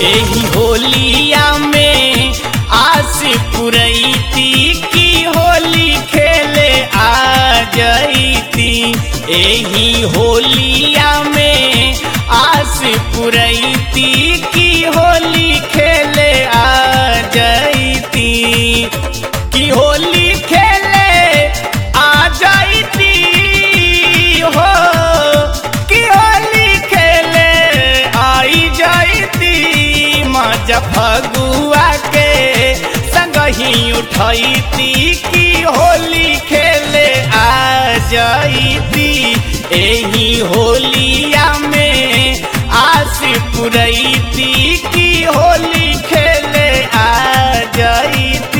एही होलिया में आस पुरैती की होली खेले आ जैती एही होलिया में आस पुरैती की होली खेले आ जैती की होली खेले आ जैती हो की होली खेले आई जैती मजा फगुआ के संग ही उठैती की होली खेले आ जैती एही होलिया में आस पुरैती की होली खेले आ जैती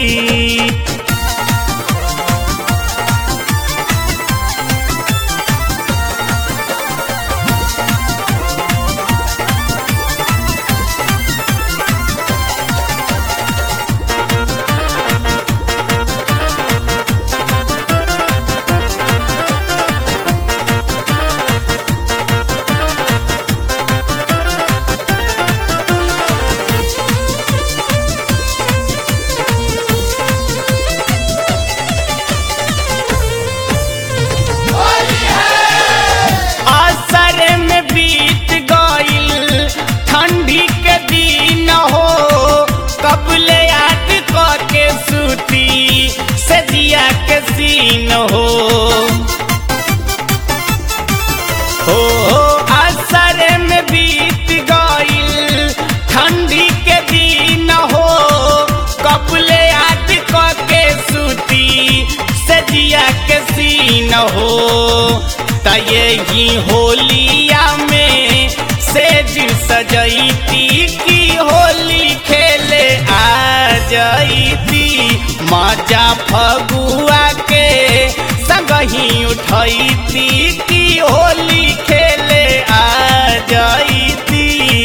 असर में बीत गईल ठंडी के दिन हो कबले याद के सूती सजिया के सीन हो हो असर में बीत गईल ठंडी के दिन हो कबले याद के सूती सजिया के सीन हो त यही होलिया में सेज सजैती की होली खेले आ जैती मजा फगुआ के संग ही उठैती की होली खेले आ जैती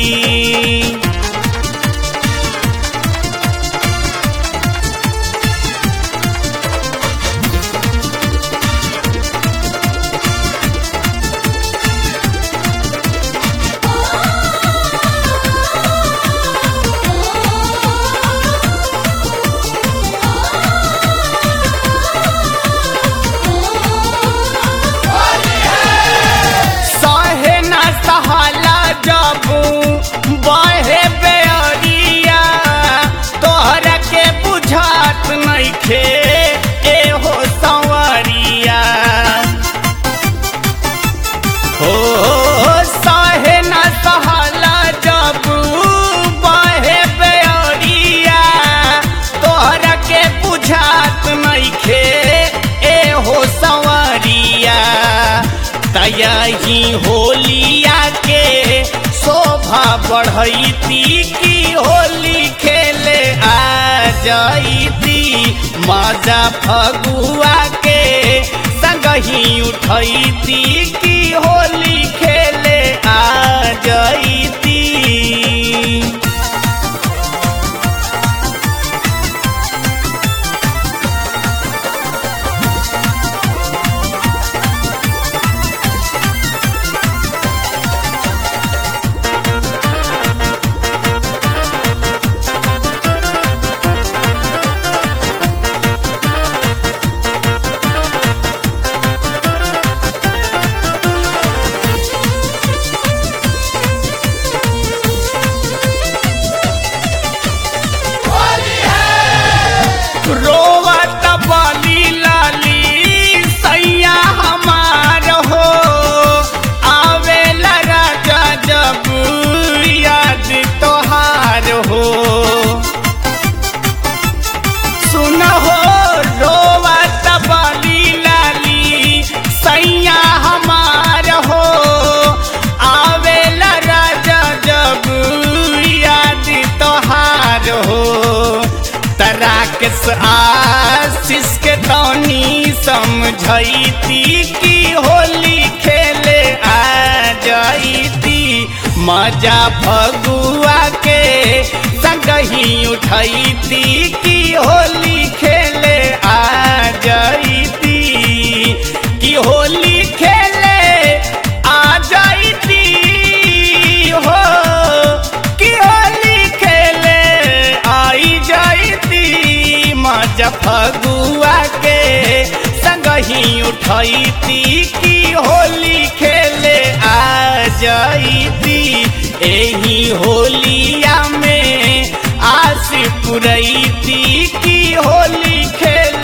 सहे न सहला जबू बहे बेअरिया तोहरा के बुझात नइखे एहो संवरिया हो सहे न सहला जबू बहे बेअरिया तोहरा के बुझात नइखे एहो संवरिया तयही होलिया के शोभा बढ़ैती की होली खेले आ जैती मजा फगुआ के संग ही उठैती की होली खेले आ जैती रोवत बली लाली सैया हमार हो आवेला राजा जब याद तोहार हो सुन हो रोवत बली लाली सैया हमार हो आवेला राजा जब याद तोहार हो तराकस आशीष के तौनी समझैती की होली खेले आ जैती मजा फगुआ के संग ही उठैती की होली खेले आ जैती की होली खेले आ जैती हो की होली उठैती की होली खेले आ जाइती एही होलिया में आस पुरैती की होली खेले